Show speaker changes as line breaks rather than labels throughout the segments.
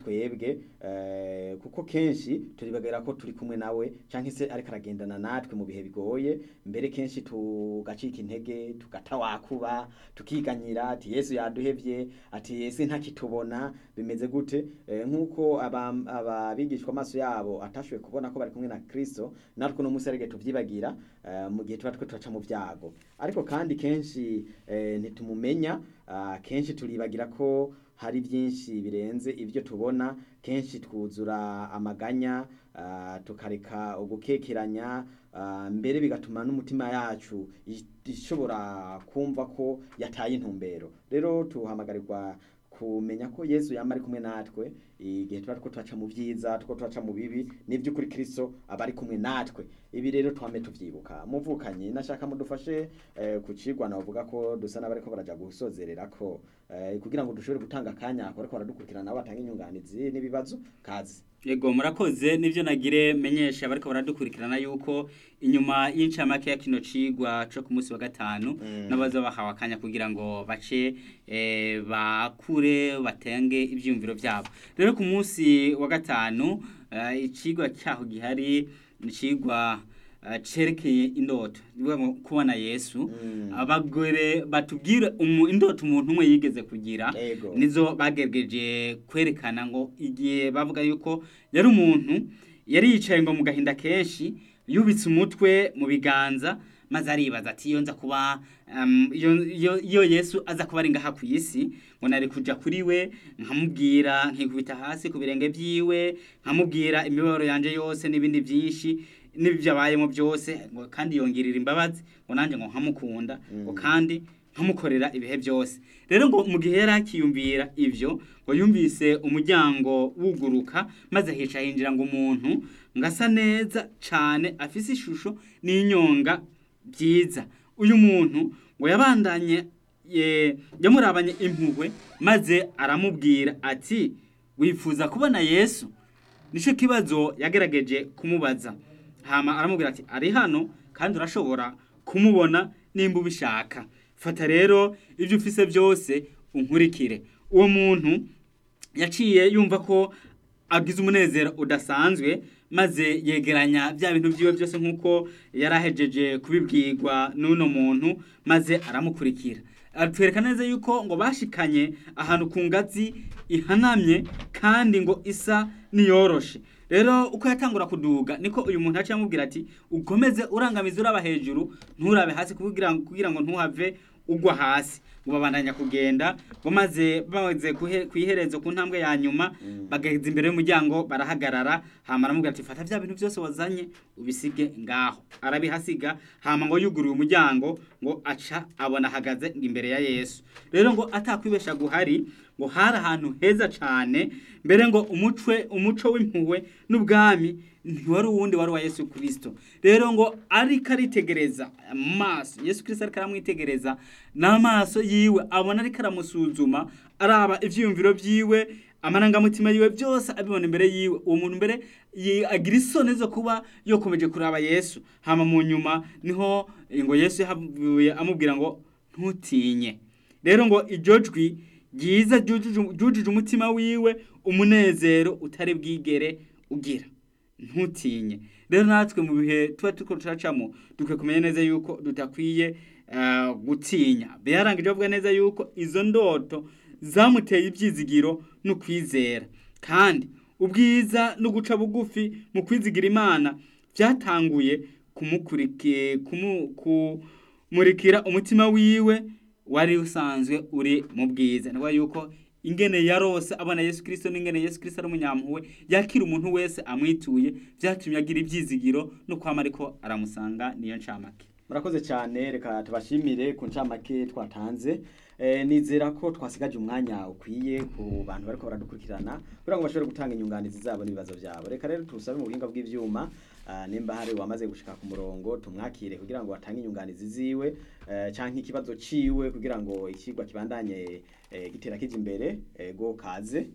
twebwe eh, kuko kenshi turibagera ko turi kumwe nawe canke se ariko aragendana natwe mu bihe bigoye mbere kenshi tugacika intege tugatawakuba tukiganyira ati yesu yaduhevye ati ese ntakitubona bimeze gute eh, nk'uko aba- ababigishwa amaso yabo atashoboye kubona ko bari kumwe na kristo natwe uno munsi arige tuvyibagira eh, mu gihe tuba twe turaca mu vyago ariko kandi kenshi eh, ntitumumenya ah, kenshi turibagira ko hari byinshi birenze ibyo tubona kenshi twuzura amaganya ah, tukareka ugukekeranya ah, mbere bigatuma n'umutima yacu i- ishobora kumva ko yataye intumbero rero tuhamagarirwa kumenya ko yesu yama ari kumwe natwe igihe tuba two turaca mu byiza two turaca mu bibi n'iby'ukuri kristo aba ari kumwe natwe ibi rero twame tuvyibuka muvukanye nashaka mudufashe eh, ku cigwa navuga ko dusa n'abariko baraja gusozerera ko eh, kugira ngo dushobore gutanga akanya ko ariko baradukurikirana nabo batanga inyunganizi n'ibibazo kazi
Yego murakoze nivyo nagire menyesha bariko baradukurikirana yuko inyuma y'incamake ya kino cigwa co ku munsi wa gatanu
Mm.
n'abaza bahawe akanya kugira ngo bace eh, bakure batenge ivyiyumviro vyabo rero ku munsi wa gatanu eh, icigwa cyaho gihari ni icigwa eh, cerekeye indoto bivuga ngo kubona yesu
Mm.
abagore batubwira umu, indoto umuntu umwe yigeze kugira
Ego.
nizo bagerageje kwerekana ngo igihe bavuga yuko yari umuntu yari yicaye ngo mu gahinda kenshi yubitse umutwe mu biganza maze aribaza ati iyo nza kuba um, iyo, iyo, iyo yesu aza kuba ari ngaha ku isi ngo nari kuja kuri we nkamubwira nkikubita hasi ku birenge vyiwe nkamubwira imibabaro yanje yose n'ibindi vyinshi n'ibyabayemo byose ngo kandi yongirira imbabazi ngo nanjye ngo nkamukunda ngo kandi nkamukorera ibihe byose rero ngo mu gihe yari akiyumvira ibyo ngo yumvise umuryango wuguruka maze hica hinjira ngo umuntu ngo asa neza cyane afise ishusho n'inyonga byiza uyu muntu ngo yabandanye ye- yamurabanye impuhwe maze aramubwira ati wifuza kubona yesu nicyo kibazo yagerageje kumubaza hama aramubwira ati ari hano kandi urashobora kumubona nimba ubishaka fata rero ibyo ufise byose unkurikire uwo muntu yaciye yumva ko agize umunezero udasanzwe maze yegeranya bya bintu byiwe byose nk'uko yari ahejeje kubibwirwa n'uno muntu maze aramukurikira atwereka neza yuko ngo bashikanye ahantu ku ngazi ihanamye kandi ngo isa niyoroshe rero uko yatangura kuduga niko uyu muntu aciye amubwira ati ukomeze urangamiza uraba hejuru nturabe hasi kugira ngo kugira ngo ntuhave ugwa hasi ngo babandanya kugenda ngo maze bamaze kuhe- kwiherezo ku ntambwe ya nyuma bagaheza imbere y'umuryango barahagarara hama aramubwira ati fata bya bintu byose wazanye ubisige ngaho arabihasiga hama ngo yuguruye umuryango ngo aca abona ahagaze imbere ya yesu rero ngo atakwibesha guhari ngo hari ahantu heza cyane mbere ngo umucwe umuco w'impuhwe n'ubwami ntiwari uwundi wari uwa yesu kirisito rero ngo ariko aritegereza amaso yesu kirisito ariko aramwitegereza n'amaso yiwe abona ariko aramusuzuma araba ibyiyumviro byiwe amarangamutima yiwe byose abibona imbere yiwe uwo muntu mbere yi- agira isoni zo kuba yokomeje kuraba yesu hama mu nyuma niho eh, ngo yesu yahavuye amubwira ngo ntutinye rero ngo iryo jwi ryiza ryujuje- ryujuje umutima wiwe umunezero utari bwigere ugira ntutinye rero natwe mu bihe tuba turiko turacamo dukwiye kumenya neza yuko tudakwiye eh, gutinya byarangije bavuga neza yuko izo ndoto zamuteye ibyizigiro no kwizera kandi ubwiza no guca bugufi mu kwizigira imana byatanguye kumukurikiye kumu, kumurikira umutima wiwe wari usanzwe uri mu bwiza ni yuko ingene yarose abona Yesu Kristo n'ingene Yesu Kristo ari umunyampuhwe yakira umuntu wese amwituye byatumye agira ibyizigiro no kwama ariko aramusanga niyo ncamake
murakoze cyane reka tubashimire ku ncamake twatanze Eh, nizera ko twasigaje umwanya ukwiye ku bantu bariko baradukurikirana kugira ngo bashobore gutanga inyunganizi zabo n'ibibazo byabo reka rero tusabe mu buhinga bw'ivyuma ah, nimba hari wamaze gushika ku murongo tumwakire kugira ngo atange inyunganizi ziwe eh, canke ikibazo ciwe kugira ngo ikigwa kibandanye eh, gitera kija imbere ego kaze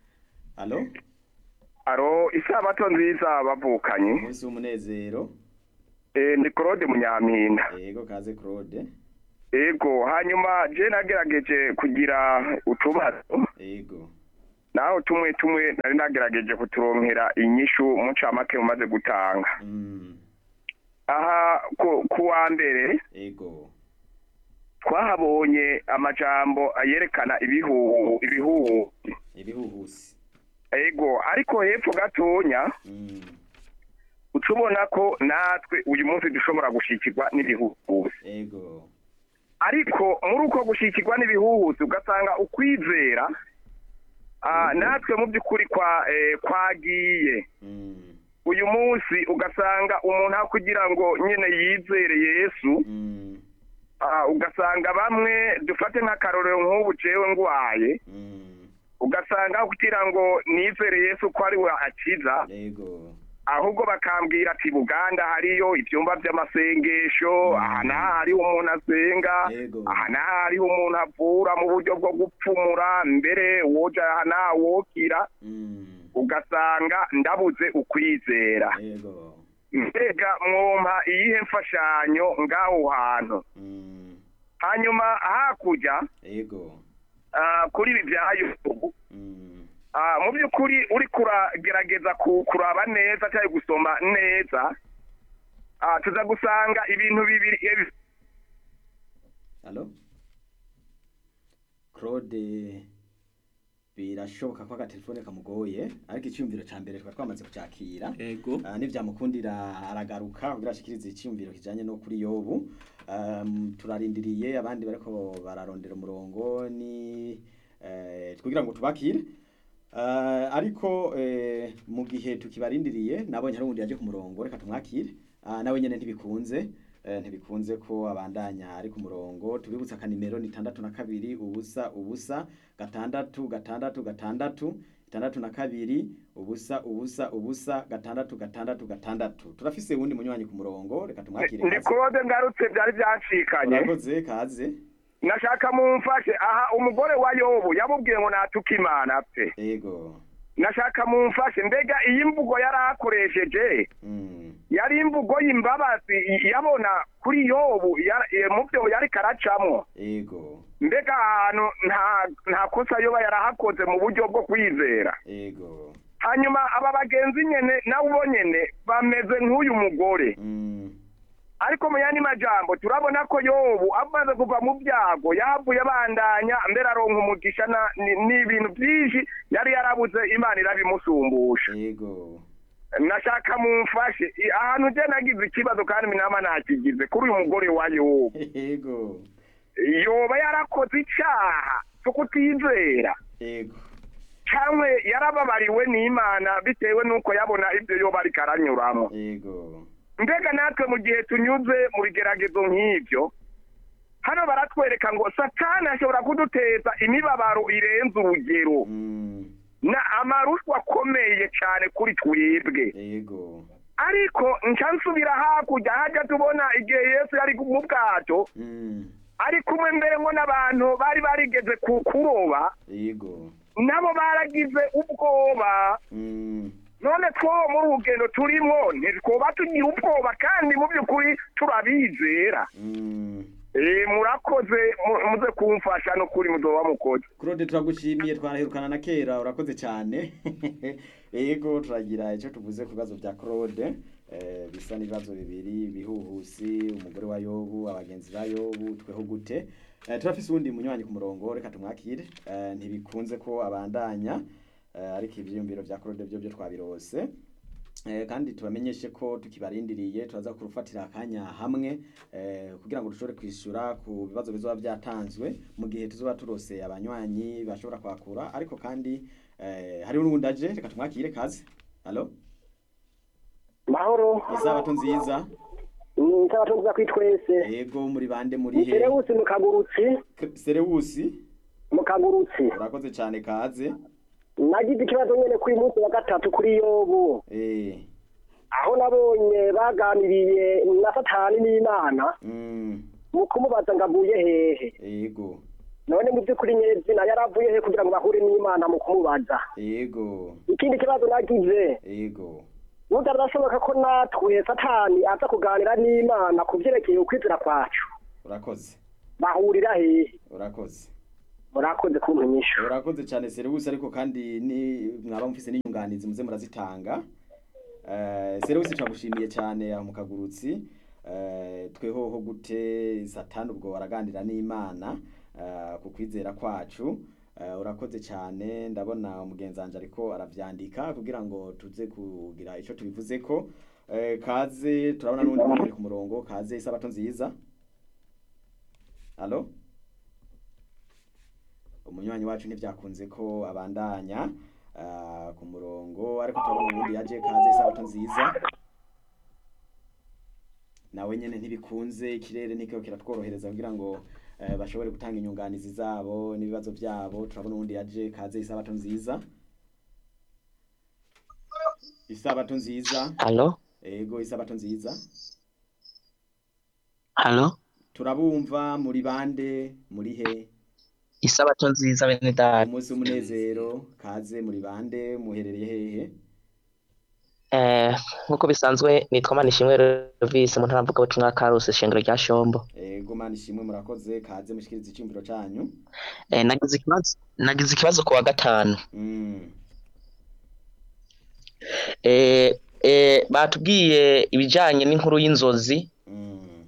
alo
aro isabato nziza bavukanye
umunsi w'umunezero
eh, ni claude munyampinda
ego kaze claude
ego hanyuma je nagerageje kugira utubazo
ego
naho tumwe tumwe nari nagerageje kuturonkera inyishu mu ncamake umaze gutanga
Mm.
aha ku, ku wa mbere
ego
twahabonye amajambo yerekana ibihuhu ibihuhu
ibihuhusi
ego ariko hepfo gatonya
Mm.
uca ubona ko natwe uyu munsi dushobora gushikirwa n'ibihuhusi
ego
ariko muri uko gushikirwa n'ibihuhusi ugasanga ukwizera ah, natwe mu by'ukuri kwa eh, kwagiye
Mm.
uyu munsi ugasanga umuntu aho kugira ngo nyine yizere yesu
Mm.
ah, ugasanga bamwe dufate nk'akarorero nk'ubu jewe ngwaye
Mm.
ugasanga aho kugira ngo nizere yesu ko ari we akiza
ego
ahubwo bakambwira ati buganda hariyo ibyumba by'amasengesho
Mm.
aha n'aha hariho umuntu asenga
Yego.
aha n'aha hariho umuntu avura mu buryo bwo gupfumura mbere woja aha n'aha wokira
Mm.
ugasanga ndabuze ukwizera
ego
mbega mwompa iyihe mfashanyo ngaho hantu
Mm.
hanyuma hakurya
ego
ah, kuri ibi bya yutubu
Mm.
Ah, mu by'ukuri uri kuragerageza ku- kuraba neza cyangwa gusoma neza ah, tuza gusanga ibintu bibiri ebi-
Halo? Claude birashoboka ko agatelefone kamugoye ariko icyumviro ca mbere twari twamaze kucakira
ego
uh, nivyamukundira aragaruka kugira ashikirize icyumviro kijanye no kuri yobu um, turarindiriye abandi bariko bararondera umurongo ni eh, kugira ngo tubakire uh, ariko eh, mu gihe tukibarindiriye nabonye hari uwundi yaje ku murongo reka tumwakire uh, nawe nyene ntibikunze eh, ntibikunze ko abandanya ari ku murongo tubibutsa akanimero ni itandatu na kabiri ubusa ubusa gatandatu gatandatu gatandatu itandatu na kabiri ubusa ubusa ubusa gatandatu gatandatu gatandatu turafise wundi munywanyi ku murongo reka tumwakire
ndi
kaze
claude ngarutse byari byancikanye
urakoze kaze
nashaka mumfashe aha umugore wa yobu yamubwiye ngo natuke imana pe
ego
nashaka mumfashe mbega iyi mvugo yari akoresheje
mm.
yari imvugo y'imbabazi i- yabona kuri yobu ya- eh, mu byo yari karacamwo
ego
mbega ahantu nta nta kosa yoba yarahakoze mu buryo bwo kwizera
ego
hanyuma aba bagenzi nyene nawe ubo nyene bameze nk'uyu mugore
mm.
ariko mu yandi majambo turabona ko yobu amaze kuva mu byago yavuye abandanya mbere aronka umugisha na- ni- n'ibintu byinshi yari yarabuze imana irabimusumbusha
ego
nashaka mumfashe I- ahantu je nagize ikibazo kandi minama nakigize kuri uyu mugore wa yobu
ego
yoba yarakoze icaha cyo kutizera
ego
cyangwa yarababariwe n'imana bitewe n'uko yabona ibyo yoba ariko aranyuramo
ego
mbega natwe mu gihe tunyuze mu bigeragezo nk'ibyo hano baratwereka ngo satani ashobora kuduteza imibabaro irenze urugero
mm.
na amarushwa akomeye cyane kuri twebwe
ego
ariko nca nsubira hakurya hajya tubona igihe yesu yari mu bwato
mm.
ari kumwe mbere ngo n'abantu bari barigeze ku kuroba
ego
nabo baragize ubwoba
mm.
none two muri urugendo turimo ntitwoba tugira ubwoba kandi mu by'ukuri turabizera
mm.
Eh, murakoze mu- muze kumfasha no kuri muzoba mukoze
Claude turagushimiye twaraherukana na kera urakoze cyane ego turagira icyo tuvuze ku bibazo bya Claude eh, bisa n'ibibazo bibiri bihuhusi umugore wa Yobu abagenzi ba Yobu tweho gute eh, turafise uwundi munywanyi ku murongo reka tumwakire eh, ntibikunze ko abandanya eh, ariko ivyiyumviro bya Claude byo byo twabirose Eh, kandi tubamenyeshe ko tukibarindiriye turaza kurufatira akanya hamwe eh, kugira ngo dushobore kwishyura ku bibazo bizoba byatanzwe mu gihe tuzoba turose abanywanyi bashobora kwakura ariko kandi eh, hariho n'uwundi aje reka tumwakire kaze halo
mahoro
isabato nziza
nsabato nziza kuri twese
yego muri bande muri he
serewusi mu kagurutsi
K- serewusi
mu kagurutsi
urakoze cyane kaze
nagize ikibazo nyene kuri munsi wa gatatu kuri yobu
eh
aho nabonye baganiriye na satani n'imana
mm,
mu kumubaza ngo avuye hehe
yego
none mu by'ukuri nyezina yari avuye he kugira ngo bahure n'imana mu kumubaza
yego
ikindi kibazo nagize
yego
burya birashoboka ko natwe satani aza kuganira n'imana ku vyerekeye ukwizera kwacu
urakoze
bahurira hehe
urakoze
murakoze kumpa inyishu
urakoze cyane serivisi ariko kandi ni mwaba mufise n'inyunganizi muze murazitanga Eh, serivisi turagushimiye cyane aho mu kagurutsi Eh, twehoho gute satani ubwo waraganira n'imana eh, ku kwizera kwacu Eh, urakoze cyane ndabona umugenzi wanje ariko aravyandika kugira ngo tuze kugira ico tubivuzeko Eh, kaze turabona n'undi muntu ari ku murongo kaze isabato nziza alo umunywanyi wacu ntibyakunze ko abandanya ah, ku murongo ariko turabona ubundi yaje kaze isabato nziza nawe nyene ntibikunze ikirere ntikiko kiratworohereza kugira ngo eh, bashobore gutanga inyunganizi zabo n'ibibazo byabo turabona ubundi yaje kaze isabato nziza isabato nziza
Halo?
ego isabato nziza
Halo?
turabumva muri bande muri he
Isabato nziza bene data.
umunsi w'umunezero kaze muri bande muherereye hehe
Eh, nkuko bisanzwe nitwa Manishimwe Elvis mu ntara mvuga butumwa Karuse shengero rya Shombo.
ego mana ishimwe murakoze kaze mushikiriza iciyumviro canyu
Eh, nagize ikibazo nagize ikibazo ku wa gatanu.
Mm,
Eh, eh, batubwiye ibijanye n'inkuru y'inzozi.
mm.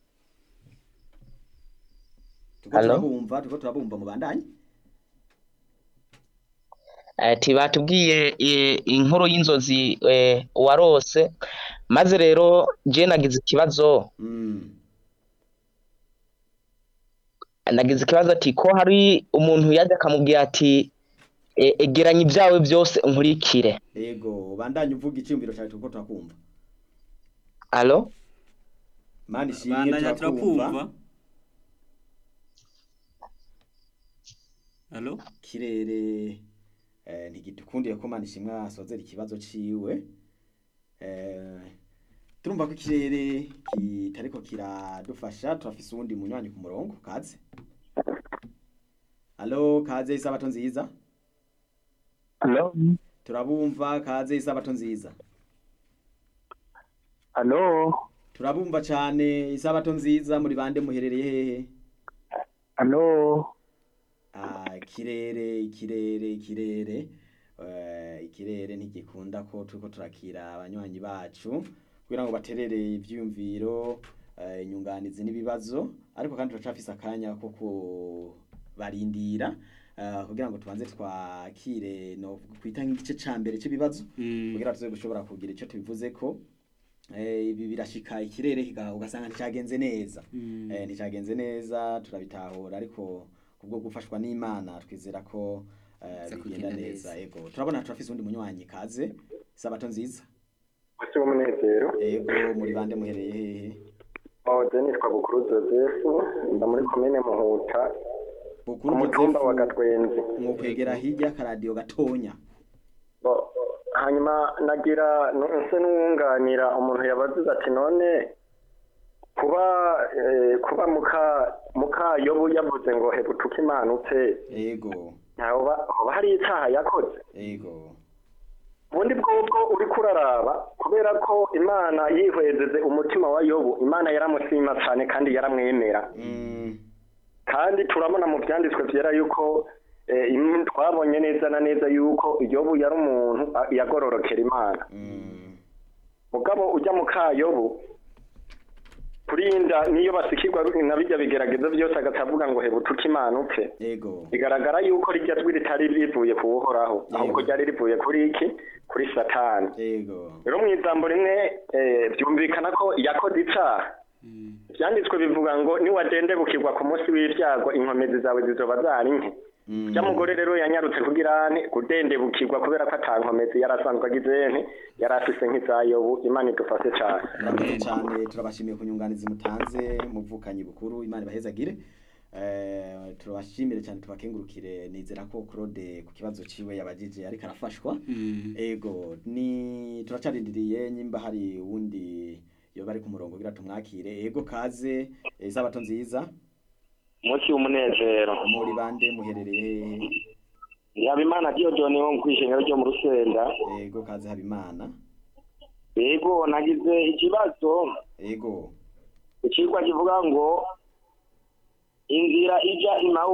Turiko
Hello?
turabumva turiko turabumva mu bandanye
Eh, ti batubwiye eh, inkuru y'inzozi eh, warose maze rero je nagize ikibazo
Mm,
nagize ikibazo ati ko hari umuntu yaje akamubwira ati eh, egeranya ibyawe byose unkurikire.
ego bandanye uvuga iciyumviro cawe turiko turakumva
Alo?
mana ishimwe
bandanya
turakumva
turakumva Halo?
kirere eh, ntigidukundiye ko mana ishimwe asozera ikibazo ciwe eh, turumva ko ikirere kitariko kiradufasha turafise uwundi munywanyi ku murongo kaze alo kaze isabato nziza
halo
turabumva kaze isabato nziza
halo
turabumva cane isabato nziza muri bande muherereye hehe
halo
Ah, ikirere ikirere ikirere eh, ikirere ntigikunda ko turiko turakira abanywanyi bacu kugira ngo baterere ivyiyumviro eh, inyunganizi n'ibibazo ariko kandi turacafise akanya ko kubarindira eh, kugira ngo tubanze twakire no kwita nk'igice ca mbere c'ibibazo
Mm.
kugira tuze gushobora kugira ico tubivuzeko eh, ibi birashika ikirere kiga- ugasanga nticagenze neza
Mm.
eh, nticagenze neza turabitahura ariko kubwo gufashwa n'imana twizera ko eh,
Biza
bigenda
kugenda
neza ego turabona turafise undi munywanyi kaze sabato nziza
umunsi w'umunezero
ego muri bande muhereye hehe
oje nitwa bukuru joseph mba muri komine muhuta ku
bukuru
mutumba wa
Joseph
gatwenzi
mwokwegera hirya akaradiyo gatonya
Bo, hanyuma nagira nse n'uwunganira umuntu yabazize ati none kuba eh, kuba muka mukayobu yavuze ngo hebutuka imanutse
ego
ntahoba hoba hari icyaha yakoze
ego
ubundi bwobwo uriko uraraba kubera ko imana yihwezeze umutima wa yobu imana yaramusima cyane kandi yaramwemera
mm,
kandi turabona mu byanditswe byera yuko eh, im- twabonye neza na neza yuko yobu yari umuntu a- yagororokera imana
mm,
mugabo ujya mu kayobu kurinda niyo basikirwa na bijya bigerageza byose agatavuga ngo hebutuka imana upfe
ego
bigaragara yuko rijya jwi ritari rivuye ku uhoraho ahubwo ryari rivuye kuri iki kuri satani
ego
rero mu ijambo rimwe eh, byumvikana ko yakoze icaha
Mm.
byanditswe bivuga ngo niwadendebukirwa ku munsi w'ibyago inkomezi zawe zizoba zari nke
mm,
ya mugore rero yanyarutse kugira ane kudendebukirwa kubera ko ata nkomezi yari asanzwe agize nte yari afise nk'izayobu imana idufashe cane
murakoze cyane turabashimiye ku nyunganizi mutanze muvukanyi bukuru imana ibahezagire Eh, turabashimire cyane tubakengurukire nizera ko claude ku kibazo ciwe yabajije ariko arafashwa
Mm.
ego ni turacarindiriye nyimba hari uwundi yoba ari ku murongo kugira tumwakire ego kaze eh, isabato nziza
umunsi w'umunezero
muri bande muherereye hehe
yaba imana diyodoni wo mu kwishengero ryo mu rusenda
ego kaze habimana
yego nagize ikibazo
ego
icigwa kivuga ngo inzira ija imawusi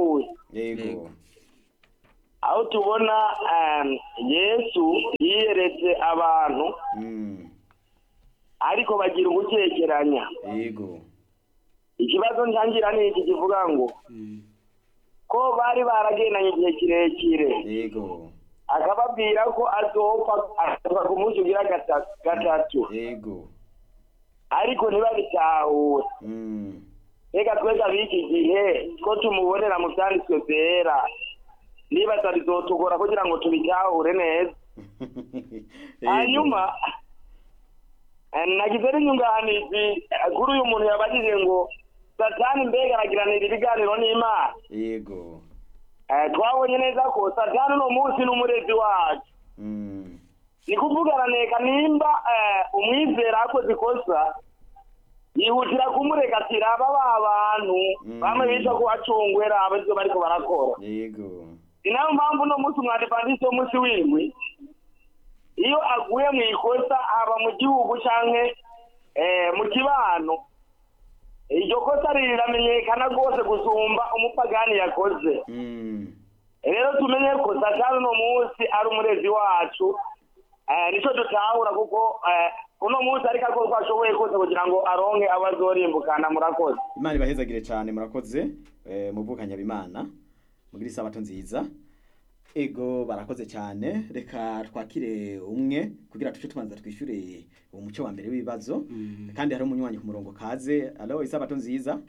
yego
Yego.
aho tubona em, yesu yiyeretse abantu
Mm,
ariko bagira ugukekeranya
yego
ikibazo ntangira ni iki kivuga ngo
Mm.
ko bari baragendanye igihe kirekire
yego
akababwira ko azopfa azopfa ku munsi ugira gata- gatatu
yego
ariko ntibabitahure
Mm,
reka twese ab'iki gihe ko tumubonera mu byanditswe byera nibaza bizotugora kugira ngo tubitahure neza
yego.
hanyuma eh, nagize n'inyunganizi eh, kuri uyu muntu yabajije ngo satani mbega aragiranira ibiganiro n'imana
yego
Eh, twabonye neza ko satani uno munsi n'umurezi wacu
Mm,
ni kuvugana neka nimba eh, umwizera akoze ikosa yihutira kumureka ati raba ba bantu
Mm.
bamwe bica ko acungwera aba ivyo bariko barakora
yego
ni nayo mpamvu uno munsi umwadivantisi w'umunsi w'indwi iyo aguye mu ikosa haba mu gihugu canke eh, mu kibano iryo kosa riramenyekana rwose gusumba umupagani yakoze
Mm,
rero tumenye ko satani uno munsi ari umurezi wacu eh, nico dutahura kuko eh, uno munsi ariko akora uko ashoboye kose kugira ngo aronke abo azorimbukana murakoze
imana ibahezagire cyane murakoze eh, muvukanya bimana mugire isabato nziza ego barakoze cyane reka twakire umwe kugira tuce tubanza twishyure umuco wa mbere w'ibibazo
Mm.
kandi hari umunywanyi ku murongo kaze alo isabato nziza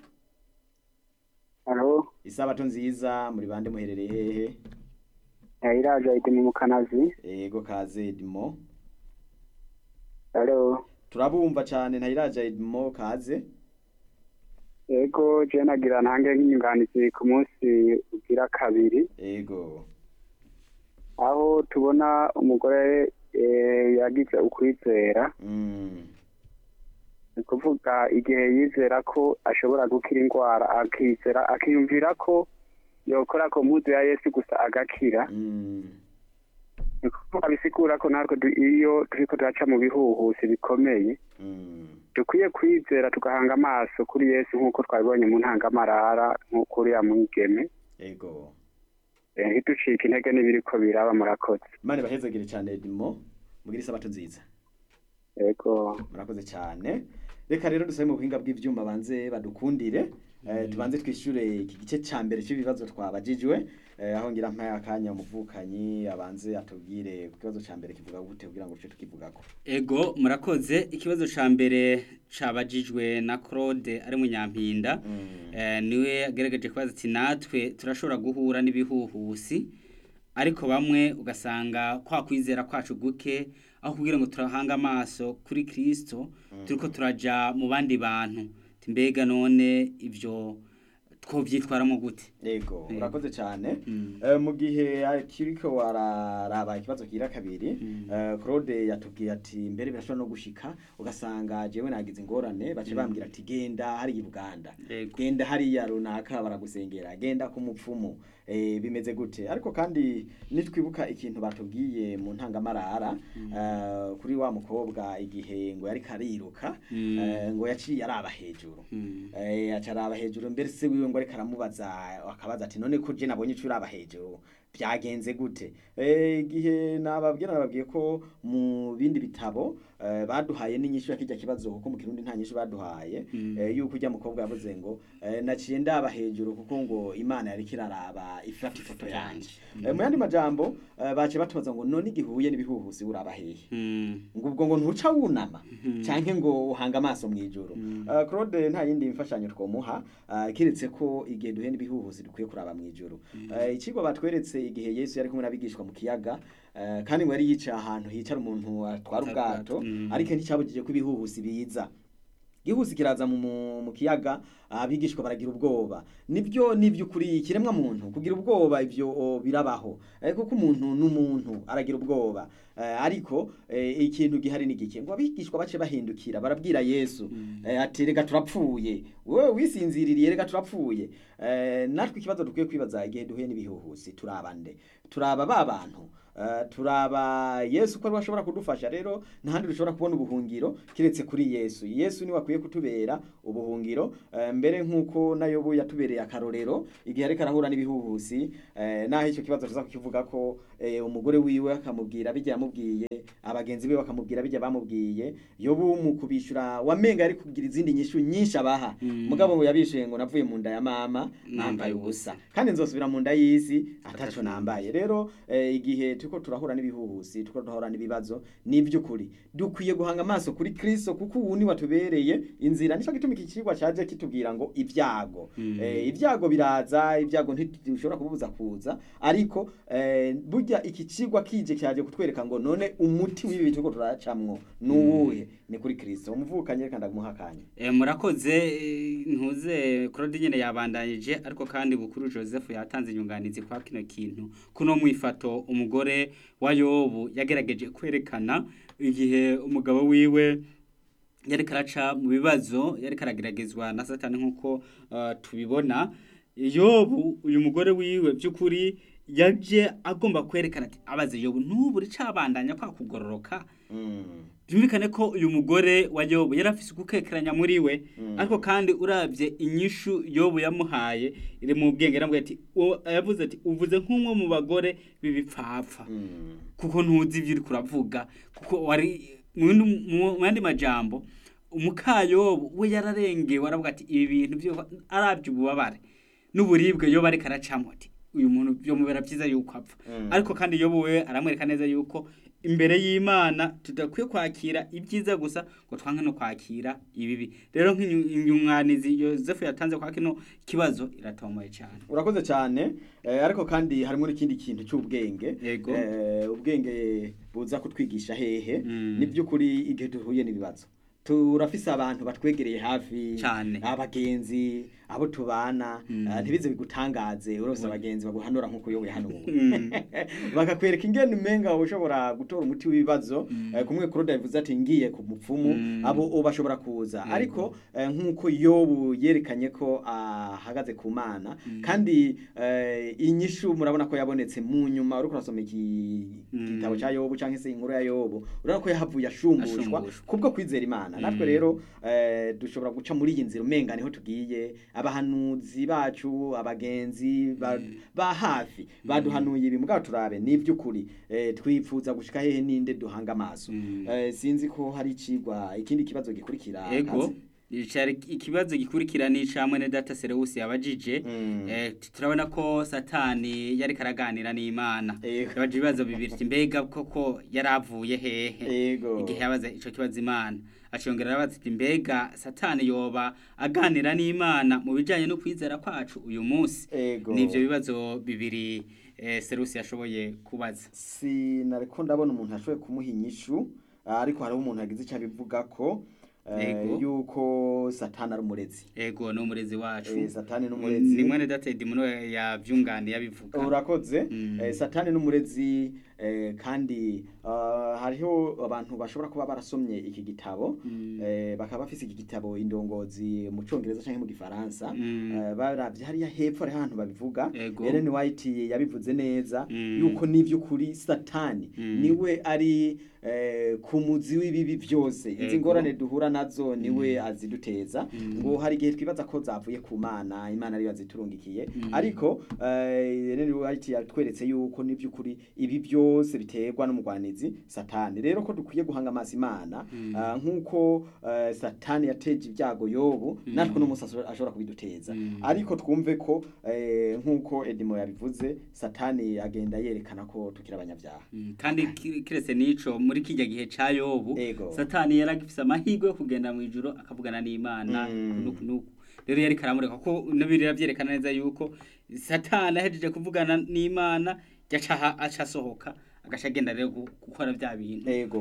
halo
isabato nziza muri bande muherereye hehe
iraje iti mu mukanazi
ego kaze edmo
halo
turabumva cyane ntayiraja edmo kaze
yego je nagira ntange nk'inyunganizi ku munsi ugira kabiri
ego
aho tubona umugore eh, yagize ukwizera
mm.
ni ukuvuga igihe yizera ko ashobora gukira indwara akizera akiyumvira ko yokora ku mpuzu ya yesu gusa agakira
Mm.
ni ukuvuga bisigura ko natwe du- iyo turiko turaca mu bihuhusi bikomeye
Mm.
dukwiye kwizera tugahanga amaso kuri yesu nk'uko twabibonye mu ntangamarara nk'uko uriya mwigeme
ego
Eh, ntiducike intege n'ibiriko biraba murakoze
imana ibahezagire cyane edmo mugire isabato nziza
yego
murakoze cyane reka rero dusabe mu buhinga bw'ivyuma banze badukundire eh, tubanze twishyure iki gice cya mbere cy'ibibazo twabajijwe eh, aho ngira mpaye akanya umuvukanyi abanze atubwire ku kibazo cya mbere kivuga gute kugira ngo tuce tukivugako
Ego murakoze ikibazo ca mbere cabajijwe na Claude ari munyampinda
Mm.
eh, niwe agerageje kubaza ati natwe turashobora guhura n'ibihuhusi ariko bamwe ugasanga kwa kwizera kwacu guke aho kugira ngo turahanga amaso kuri Kristo turiko turaja mu bandi bantu Ati, mbega none ivyo twovyitwaramo gute
Ego,
Mm.
urakoze cyane.
Mm.
Eh, mu gihe kiriko wararaba ikibazo kira kabiri,
Mm.
eh, Claude yatubwiye ati mbere birashobora no gushika ugasanga jewe nagize ingorane bace bambwira ati genda hari i Buganda.
Ego.
Genda hariya runaka baragusengera, genda ku mupfumu. Eh, bimeze gute? Ariko kandi nitwibuka ikintu batubwiye mu ntangamarara eh, kuri wa mukobwa igihe ngo yari kariruka
Mm.
eh, ngo yaciye araba hejuru.
Mm.
Eh, acaraba hejuru mbere se wiwe ngo ariko aramubaza akabaza ati none ko je nabonye ico uraba hejuru byagenze gute eh, igihe nababwira nababwiye ko mu bindi bitabo eh, baduhaye n'inyishu ya kijya kibazo kuko mu kirundi nta nyishu baduhaye
Mm.
eh, yuko ujya mukobwa yavuze ngo eh, naciye ndaba hejuru kuko ngo imana yariko iraraba ifata ifoto yanje eh, mu yandi majambo eh, bace batubaza ngo none igihuye n'ibihuhusi uraba hehe
Mm.
ngo ubwo ngo ntuca wunama canke ngo uhanga amaso mwijuru uh, Claude nta yindi mfashanyo twomuha uh, kiretse ko igihe duhe n'ibihuhusi dukwiye kuraba mwijuru uh, ikigo batweretse igihe Yesu yari kumwe n'abigishwa mu kiyaga uh, kandi ngo yari yicaye ahantu hicara umuntu atwara ubwato
Mm.
ariko nticabujije ko ibihuhusi biza igihuhusi kiraza mu, mu, mu kiyaga abigishwa baragira ubwoba nibyo nibyukuri ikiremwa muntu kugira ubwoba ivyo o, birabaho eh, kuko umuntu n'umuntu aragira ubwoba eh, ariko eh, ikintu gihari ni gike ngo abigishwa bace bahindukira barabwira Yesu eh, ati rega turapfuye wewe wisinziririye rega turapfuye eh, natwe ikibazo dukwiye kwibaza igihe duhuye n'ibihuhusi turaba nde turaba ba bantu eh, turaba yesu ko ariwe ashobora kudufasha rero ntahandi dushobora kubona ubuhungiro kiretse kuri yesu yesu niwe akwiye kutubera ubuhungiro eh, mbere nk'uko nayobo yatubereye akarorero igihe ariko arahura n'ibihuhusi eh, naho icyo kibazo tuza kukivuga ko eh, umugore wiwe akamubwira bijya yamubwiye abagenzi be bakamubwira bijya bamubwiye yobu mu kubishyura wamenga ari kugira izindi nyishu nyinshi abaha
Mm.
mugabo ngo yabishuye ngo navuye mu nda ya mama nambaye ubusa kandi nzosubira mu nda y'isi ataco nambaye rero eh, igihe turiko turahura n'ibihuhusi turiko turahura n'ibibazo ni by'ukuri dukwiye guhanga amaso kuri kristo kuko ubu ni watubereye inzira nico gituma iki kigwa caje kitubwira ngo ibyago
Mm.
eh, ibyago biraza ibyago ntitushobora kububuza kuza ariko eh, burya iki kigwa kije cyaje kutwereka ngo none umuti w'ibi turiko turacamwo ni uwuhe ni kuri kristo umuvukanye reka ndamuha akanya
Eh, murakoze eh, ntuze Claude nyene yabandanyije ariko kandi bukuru Joseph yatanze inyunganizi kwa kino kintu kuno mwifato umugore wa Yobu yagerageje kwerekana igihe umugabo wiwe yari karaca mu bibazo yari karageragezwa na satani nk'uko uh, tubibona yobu uyu mugore wiwe by'ukuri yaje agomba kwerekana ati abaze yobu ntubure cabandanya kwa kugororoka
mm.
byumvikane ko uyu mugore wa yobu yari afise gukekeranya muri we
Mm.
ariko kandi uravye inyishu yobu yamuhaye iri mu bwenge yaramubwiye ati "Uwo- yavuze ati uvuze nk'umwe mu bagore b'ibipfapfa
Mm.
kuko ntuzi ibyo uri kuravuga kuko wari mu yindi- mu yandi majambo umukayobo we yararengewe aravuga ati ibi bintu byo arabye ububabare n'uburibwe yoba ariko aracamo ati uyu muntu byomubera byiza yuko apfa
Mm.
ariko kandi yobu we aramwereka neza yuko imbere y'imana tudakwiye kwakira ibyiza gusa ngo twange no kwakira ibibi rero nk'inyunganizi yosefu yatanze kwa kino kibazo iratomoye cyane
urakoze cyane eh, ariko kandi harimo n'ikindi kintu cy'ubwenge
Yego.
eh, ubwenge buza kutwigisha hehe
Mm.
ni by'ukuri igihe duhuye n'ibibazo turafise abantu batwegereye hafi
Cane.
abagenzi abo tubana
Mm.
eh, ntibize bigutangaze urose abagenzi baguhanura nk'uko yowe yahanuwe
Mm.
bakakwereka ingene umenga ushobora gutora umuti w'ibibazo
Mm.
eh, kumwe Claude yavuze ati ngiye ku mupfumu
Mm.
abo bashobora kuza
Yego.
ariko eh, nk'uko yobu yerekanye ko ahagaze ku mana
Mm.
kandi eh, inyishu murabona ko yabonetse mu nyuma uriko urasoma iki
Mm.
gitabo cya yobu cyangwa se inkuru ya yobu urabona ko yahavuye ashumbushwa
Ashumbushwa.
kubwo kwizera imana natwe
Mm.
rero eh, dushobora guca muri iyi nzira umenga niho tugiye abahanuzi bacu abagenzi ba, ba hafi baduhanuye ibi mugabo turabe ni iby'ukuri eh, twifuza gushika hehe ninde duhanga amaso
Mm.
eh, sinzi ko hari icigwa ikindi kibazo gikurikira
ego
Kazi.
Icari ikibazo gikurikira ni icamwe ne data Sereusi yabajije
Mm.
eh, turabona ko satani yari karaganira n'imana
Ego.
yabaje ibibazo bibiri ati, mbega koko yaravuye hehe
Ego.
igihe yabaza ico kibazo imana acongera arabaza ati mbega satani yoba aganira n'imana mu bijanye no kwizera kwacu uyu munsi
Ego.
nivyo bibazo bibiri eh, Serusi yashoboye kubaza
sinariko ndabona umuntu ashoboye kumuha inyishu ariko hariho umuntu yagize icyo abivuga ko eh,
Ego.
yuko satani ari umurezi
ego ni umurezi wacu
Eh, satani n'umurezi
ni mwene data Edmundo yavyunganiye abivuga
urakoze
Mm.
eh, satani n'umurezi eh, kandi ah, hariho abantu bashobora kuba barasomye iki gitabo
Mm.
eh, bakaba bafise iki gitabo indongozi mu cyongereza cyangwa mu gifaransa
Mm.
eh, baravye hariya hepfo hariho ahantu babivuga
Ego.
Ellen White yabivuze neza
Mm.
yuko n'ivy'ukuri satani
Mm.
niwe ari eh, ku muzi w'ibibi byose izi
Ego.
ngorane duhura nazo niwe aziduteza
Mm.
ngo hari igihe twibaza ko zavuye ku mana imana ariyo yaziturungikiye
Mm.
ariko eh, Ellen White yatweretse yuko n'ivy'ukuri ibi byose biterwa n'umugwanizi satani rero ko dukwiye guhanga amaso imana
Mm.
ah, nk'uko eh, satani yateje ibyago yobu
Mm.
natwe n'umunsi ashobora- ashobora kubiduteza
Mm.
ariko twumve ko eh, nk'uko edimo yabivuze satani agenda yerekana ko tukiri abanyabyaha
Mm, kandi ki- kiretse n'ico muri kijya gihe ca yobu
Ego.
satani yari agifise amahirwe yo kugenda mu ijuru akavugana n'imana
Mm.
kunuku nuku rero yari karamureka ko nabiri byerekana neza yuko satani ahejeje kuvugana n'imana yaca aha- aca asohoka agaca agenda rero gu- gukora bya bintu
ego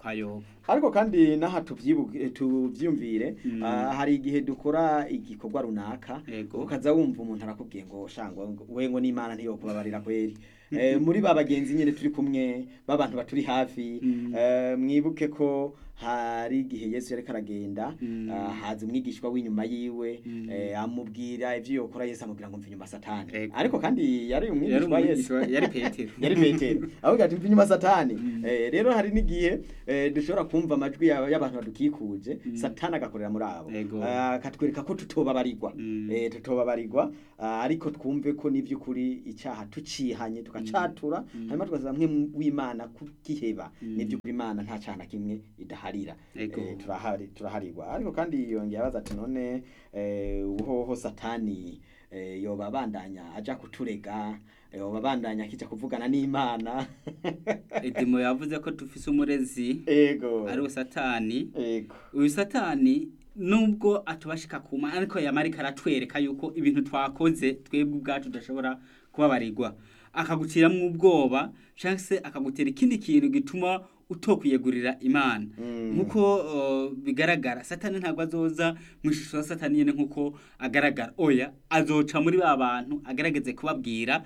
kwa yobu
ariko kandi n'aha tubyibuke tubyumvire
Mm.
ah, hari igihe dukora igikorwa runaka
Yego.
ukaza wumva umuntu arakubwiye ngo shangwa ngo- we ngo n'imana ntiyokubabarira kweri Eh, muri ba bagenzi nyine turi kumwe b'abantu baturi hafi
Mm.
eh, mwibuke ko hari igihe yesu yariko aragenda
Mm.
ah, haza umwigishwa w'inyuma yiwe
Mm.
eh, amubwira ivyo yokora yesu amubwira ngo mva inyuma satani
Yego.
ariko kandi yari
yari
umwigishwa wa yesu
umwigishwa yari petero
yari petero avuga ati mva inyuma satani
Mm.
Eh, rero hari n'igihe eh, dushobora kumva amajwi ya- y'abantu badukikuje
Mm.
satani agakorera muri abo
Yego.
Ah, akatwereka ko tutobabarirwa
Mm.
Eh, tutobabarirwa ah, ariko twumve ko n'ivy'ukuri icyaha tucihanye tugacatura
Mm.
hanyuma tugasaba mwe w'imana kugiheba
Mm.
n'ivy'ukuri imana nta cyaha na kimwe idaharira
Yego.
Eh, turahari turaharirwa ariko kandi yongeye abaza ati none eh, ubuhoho satani eh, yoba abandanya aja kuturega yoba abandanya akija kuvugana n'imana
edimo yavuze ko dufise umurezi
ego
ari we satani
ego
uyu satani nubwo atubashika kuma ariko yamarika aratwereka yuko ibintu twakoze twebwe ubwacu tudashobora kubabarirwa akaguciramwo ubwoba cyangwa se akagutera ikindi kintu gituma utokwiyegurira imana
Mm.
nkuko uh, bigaragara satani ntabwo azoza mu ishusho ya satani nyene nkuko agaragara oya azoca muri ba bantu agerageze kubabwira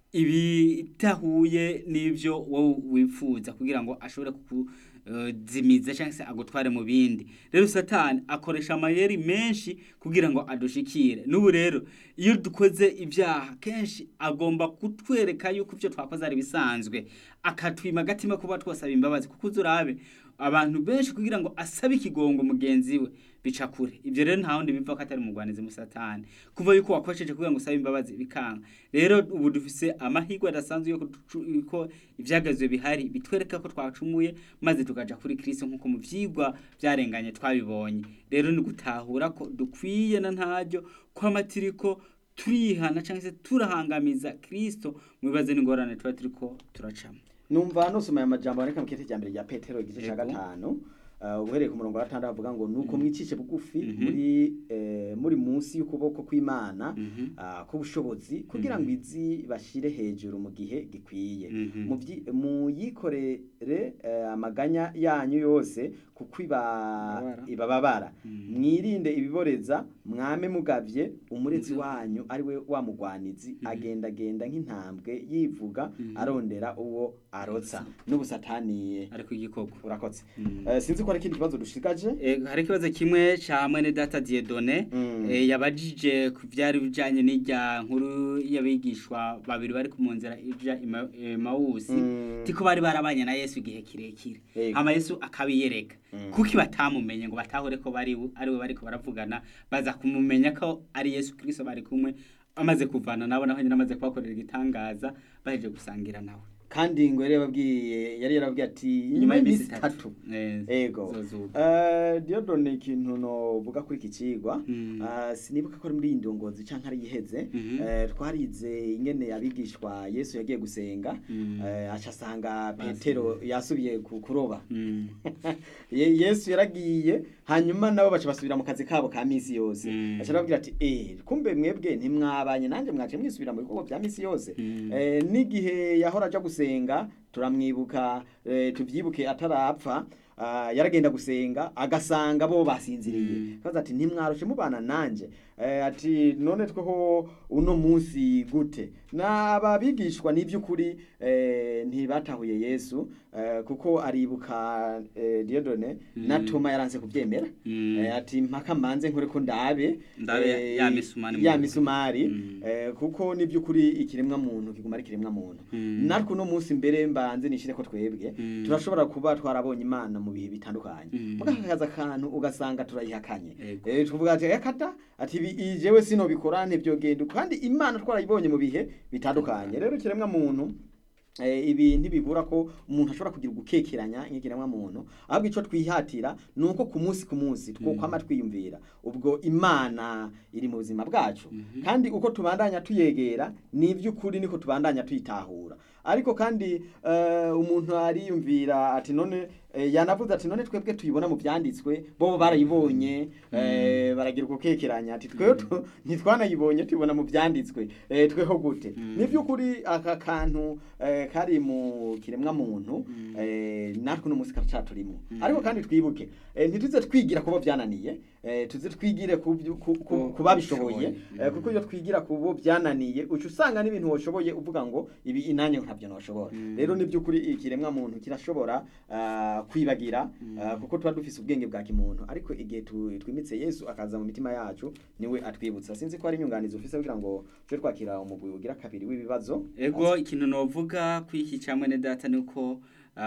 ibitahuye n'ivyo wowe wifuza kugira ngo ashobore kukuzimiza cyangwa se agutware mu bindi rero satani akoresha amayeri menshi kugira ngo adushikire n'ubu rero iyo dukoze ibyaha kenshi agomba kutwereka yuko ibyo twakoze ari bisanzwe akatwima agatima kuba twasaba imbabazi kuko uzi urabe abantu benshi kugira ngo asabe ikigongo mugenzi we bica kure ibyo rero nta wundi biva ko atari umugwanizi mu satani kuva yuko wakoresheje kugira ngo usabe imbabazi bikanga rero ubu dufise amahirwe adasanzwe yuko tucu- yuko ivyagazwe bihari bitwereka ko twacumuye maze tukaja kuri kristo nk'uko mu vyigwa vyarenganye twabibonye rero ni gutahura ko dukwiye na ntaryo ko amatiriko turihana cyangwa se turahangamiza kristo mu bibazo n'ingorane tuba turiko turacamo
numva nusoma aya majambo aboneka mu kete cya mbere rya petero igice cya
Yego.
gatanu uh, uhereye ku murongo wa gatandatu avuga ngo nuko mwicishe bugufi
Mhm.
muri eh, muri munsi y'ukuboko kw'imana
Mhm.
uh, k'ubushobozi kugira ngo izi bashire hejuru mu gihe gikwiye
Mhm.
Muvyi- muyikorere eh, amaganya yanyu yose kuko iba
Ibabara.
ibababara
Mhm.
mwirinde ibiboreza mwame mugavye umurezi wanyu ari we wa mugwanizi agendagenda nk'intambwe yivuga
Mhm.
arondera uwo arotsa n'ubusataniye
ariko igikoko
urakotse
Mhm.
Eh, sinzi ko hari ikindi kibazo dushigaje
Eh, hari ikibazo kimwe ca mwene data Dieudonné
Mm.
eh, yabajije ku vyari bijanye n'irya nkuru y'abigishwa babiri bari ku munzira ija Ema- Emawusi
Mm.
tiko bari barabanye na Yesu igihe kirekire
Yego.
hama Yesu akabiyereka
Mm.
kuki batamumenye ngo batahure ko bari ari we bariko baravugana baza kumumenya ko ari Yesu Kristo bari kumwe amaze kuvana nabo naho nyine amaze kubakorera igitangaza baheje gusangira nawe
kandi ngo yari yababwiye yari yarababwiye ati
Inyuma
inyuma
y'iminsi
y'iminsi
itatu.
itatu
Eh,
ego
zozuba.
Eh, Diodone ikintu novuga kuri iki cigwa
Mm.
eh, sinibuka ko ari muri iyi ndongozi canke ari iheze
Mhm.
Eh, twarize ingene abigishwa yesu yagiye gusenga
Mm.
eh, aca asanga
Basubiye.
petero yasubiye ku- kuroba
Mm.
Ye- yesu yaragiye hanyuma nabo baca basubira mu kazi kabo ka misi yose
Mm.
aca arababwira ati eh kumbe mwebwe ntimwabanye nanjye mwaje mwisubira mu bikorwa bya misi yose
Mm.
eh, n'igihe yahora aja gusenga turamwibuka eh, tuvyibuke atarapfa ah, yaragenda gusenga agasanga bo basinziriye
Mm.
kaza ati ntimwaroshe mubana nanje eh, ati none tweho uno munsi gute n'ababigishwa n'ivy'ukuri eh, ntibatahuye yesu eh, kuko aribuka eh, diodone na
Mm.
toma yaranse kuvyemera
Mm.
eh, ati mpaka mbanze nkore ko ndabe
Ndabe
eh,
ya misumari mu
ya
ntoki.
misumari
Mm.
eh, kuko n'ivy'ukuri ikiremwa muntu kiguma ari ikiremwa muntu
Mm.
natwe uno munsi mbere mbanze nishire ko twebwe
Mm.
turashobora kuba twarabonye imana mu bihe bitandukanye
Mm.
mugakaza akantu ugasanga turayihakanye
Ego.
eh tuvuga ati yakata ati ibi- i- jewe sinobikora ntivyogenda kandi imana twarayibonye mu bihe bitandukanye rero ikiremwa muntu eh, ibi ntibibura ko umuntu ashobora kugira ugukekeranya nk'ikiremwa muntu ahubwo ico twihatira ni uko ku munsi ku munsi twokwama twiyumvira ubwo imana iri mu buzima bwacu
Mhm.
kandi uko tubandanya tuyegera ni iby'ukuri niko tubandanya tuyitahura ariko kandi eh, umuntu ariyumvira ati none eh, yanavuze ati none twebwe tuyibona mu byanditswe bo barayibonye eh, baragira ugukekeranya ati tweho tu- ntitwanayibonye tuyibona mu byanditswe eh, tweho gute
Mm.
ni by'ukuri aka kantu eh, kari mu kiremwa muntu
Mm.
eh, natwe uno munsi karacaturimwo ariko kandi twibuke eh, ntituze twigira kubo byananiye eh, tuze twigire ku byu- ku- ku-
Ku-
ku babishoboye
bishoboye.
eh, kuko iyo twigira ku bo byananiye uca usanga n'ibintu washoboye uvuga ngo ibi inanye ntabyo noshobora rero ni by'ukuri ikiremwa muntu kirashobora ah, kwibagira ah, kuko tuba dufise ubwenge bwa kimuntu ariko igihe tu- twimitse yesu akaza mu mitima yacu niwe atwibutsa sinzi ko hari inyunganizi ufise kugira ngo tube twakira umugwi ugira kabiri w'ibibazo
ego ikintu novuga kwiki camwe ne data nuko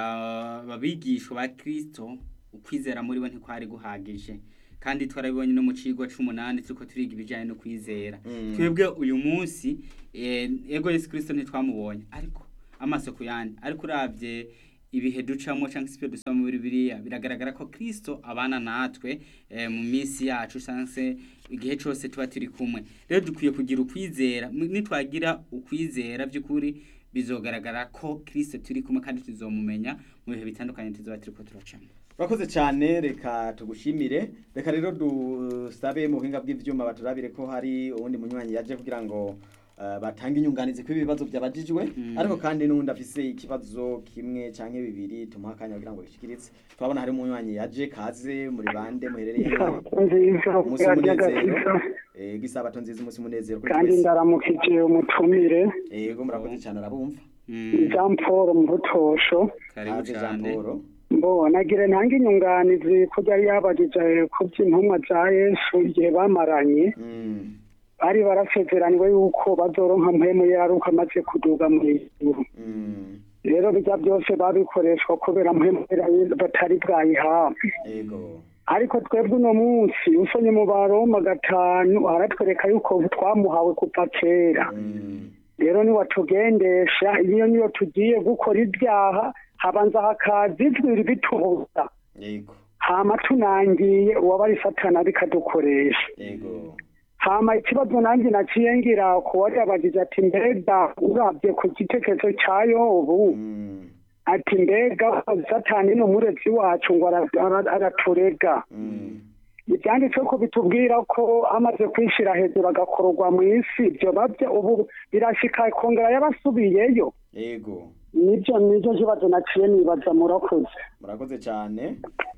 ababigishwa ba Kristo ukwizera muri bo ntikwari guhagije kandi twarabibonye no mu cigwa c'umunani turiko turiga ibijanye no kwizera
Mm.
twebwe uyu munsi eh, ego Yesu Kristo ntitwamubonye ariko amaso ku yandi ariko uravye ibihe ducamo cyangwa se ibyo dusoma muri biriya biragaragara ko Kristo abana natwe eh, mu minsi yacu cyangwa se igihe cyose tuba turi kumwe rero dukwiye kugira ukwizera mu- nitwagira ukwizera by'ukuri bizogaragara ko Kristo turi kumwe kandi tuzomumenya mu bihe bitandukanye tuzoba turiko turacamo
Urakoze cyane reka tugushimire reka rero dusabe mu buhinga bw'ivyuma baturabire ko hari uwundi munywanyi yaje kugira ngo uh, batange inyunganizi kuri ibibazo byabajijwe
Mm.
ariko kandi n'uwundi afise ikibazo kimwe canke bibiri tumuha akanya kugira ngo gishikiritse turabona hari umunywanyi yaje kaze muri bande muherereye
nziza
umunsi
y'agakiza
umunezero eh, gisabato nziza umunsi umunezero kuri
kandi
twese
ndaramukije umutumire
yego murakoze cyane arabumva
Mm,
jean paul mu butosho
karibu
kaze Jean
cyane
Paul
mbo nagire ntange inyunganizi ko yari yabajije ku by'intumwa za yesu igihe bamaranye
Mm,
bari barasezeraniwe yuko bazoronka mpemu yaruka amaze kuduga mu ijuru
mm,
rero bijya byose babikoreshwa kubera mpemu yari- batari bwayihabwe
yego
ariko twebwe uno munsi usonye mu baroma gatanu aratwereka yuko twamuhawe kuva kera
Mm,
rero niwatugendesha iyo niyo tugiye gukora ibyaha habanza hakaza ijwi bitubuza
yego
hama tunangiye uwaba ari satana bikadukoresha
yego
hama ikibazo nanjye naciye ngira ku wari yabagije ati mbega urabye ku gitekerezo cya yobu
Mm,
ati mbega satani ni umurezi wacu ngo ara- ara- araturega
mm,
ibyanditse ko bitubwira ko amaze kwishyira hejuru agakororwa mu isi ibyo babyo ubu birashika kongera yabasubiyeyo
yego
nibyo nibyo kibazo naciye nibaza murakoze
murakoze cyane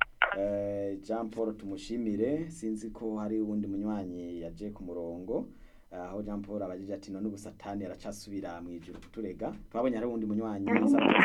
Eh, jean paul tumushimire sinzi ko hari uwundi munywanyi yaje ku murongo aho jean paul abajije ati none ubu satani aracasubira mu ijuru kuturega twabonye hari uwundi munywanyi isabato